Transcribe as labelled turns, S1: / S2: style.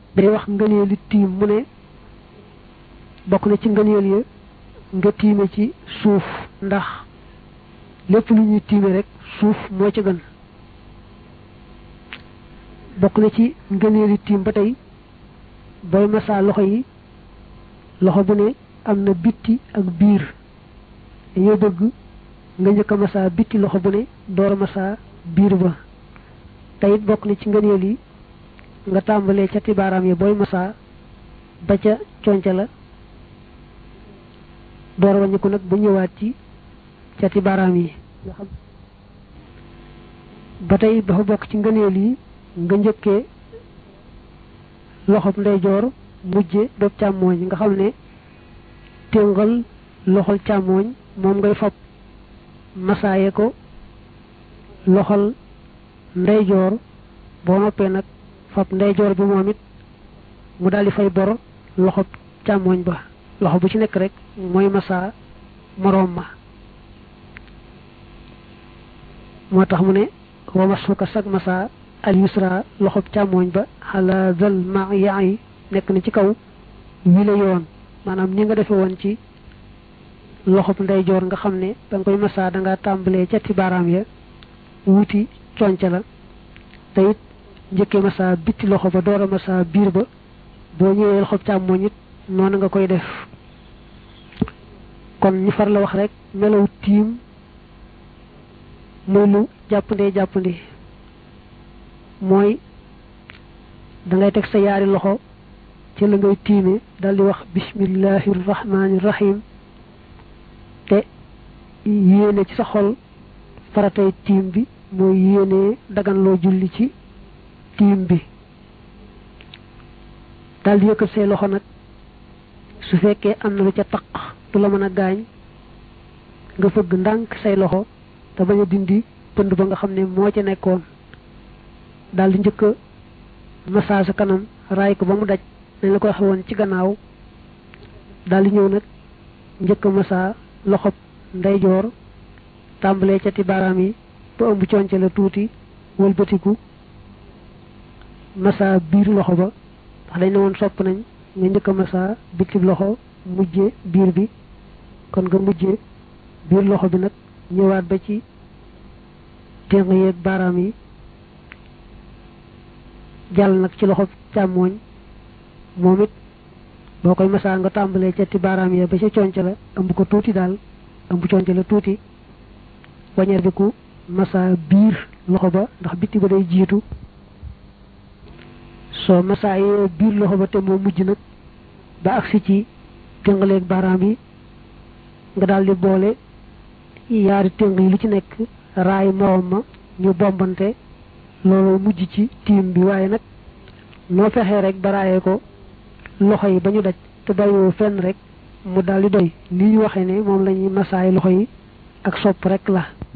S1: day wax ngëneeli tiim mu ne bokk na ci ngëneel ya nga tiime ci suuf ndax lépp lu ñuy tiime rek suuf moo ci gën bokk na ci ngëneeli tiim ba tey booy masaa loxo yi loxo bu ne am na bitti ak biir dañoo bëgg nga njëkk a masaa bitti loxo bu ne door a masaa biir ba teyit bokk na ci ngëneel yi nga tàmbalee ca tibaaraam yi booy masaa ba ca conca la door a wàññiku nag bu ñëwaat ci ca tibaaraam yi nga xam ba tey dafa bokk ci ngëneel yi nga njëkkee loxob ndeyjoor mujje doob càmmooñ nga xam ne téngal loxol càmmooñ moom ngay fab masaaye ko loxol ndeyjoor boo noppee nag fab ndeyjoor bi moom it mu daldi fay bor loxob càmmooñ ba loxo bu ci nekk rek mooy masaa moroom ma moo tax mu ne wa masuka sag masaa al yusra loxob càmmooñ ba xala zal ma yaa yi nekk na ci kaw wi la yoon maanaam ni nga defe woon ci loxob ndeyjoor nga xam ne da nga koy masaa da nga tàmbalee ca ti baaraam ya wuti conca la te it njëkkee masaa bitti loxo ba door a masaa biir ba boo ñëwee loxob càmmooñ it noonu nga koy def kon ñu far la wax rek melaw tiim muy lu jàppandee jàppandi mooy da ngay teg sa yaari loxo ci la ngay tiime dal di wax bismillahi rahmaani rahim te yéene ci sa xol faratay tiim bi mooy yéene dagan loo julli ci tiim bi dal di yëkkat say loxo nag su fekkee am na lu ca taq du la mën a gaañ nga fëgg ndànk say loxo te bañ a dindi pënd ba nga xam ne moo ca nekkoon daal di njëkk a masaa sa kanam raay ko ba mu daj nañ la ko waxe woon ci gannaaw daal di ñëw nag njëkk a masaa loxob ndeyjoor tàmbalee ca ti baaraam yi ba ëmb conce la tuuti wëlbatiku masaa biir loxo ba ndax dañ ne woon sopp nañ nga njëkk a masaa bitib loxo mujje biir bi kon nga mujje biir loxo bi nag ñëwaat ba ci téng yeeg baaraam yi jàll nag ci loxo càmmooñ moom it boo koy masaa nga tàmbalee ca ti baaraam ya ba ca conc la ëmb ko tuuti daal ëmb conc la tuuti wañeer bi ku masaa biir loxo ba ndax bitti ba day jiitu soo masaa yee biir loxo ba te moo mujj nag ba agsi ci téngaleeg baaraam yi nga daal di boole yaari téng yi lu ci nekk raay moroom ma ñu bombante loolu mujj ci tiim bi waaye nag noo fexee rek ba raayee ko loxo yi ba ñu daj te bàyyiwoo fenn rek mu daal di doy ni ñu waxee ne moom la ñuy masaay loxo yi ak sopp rek la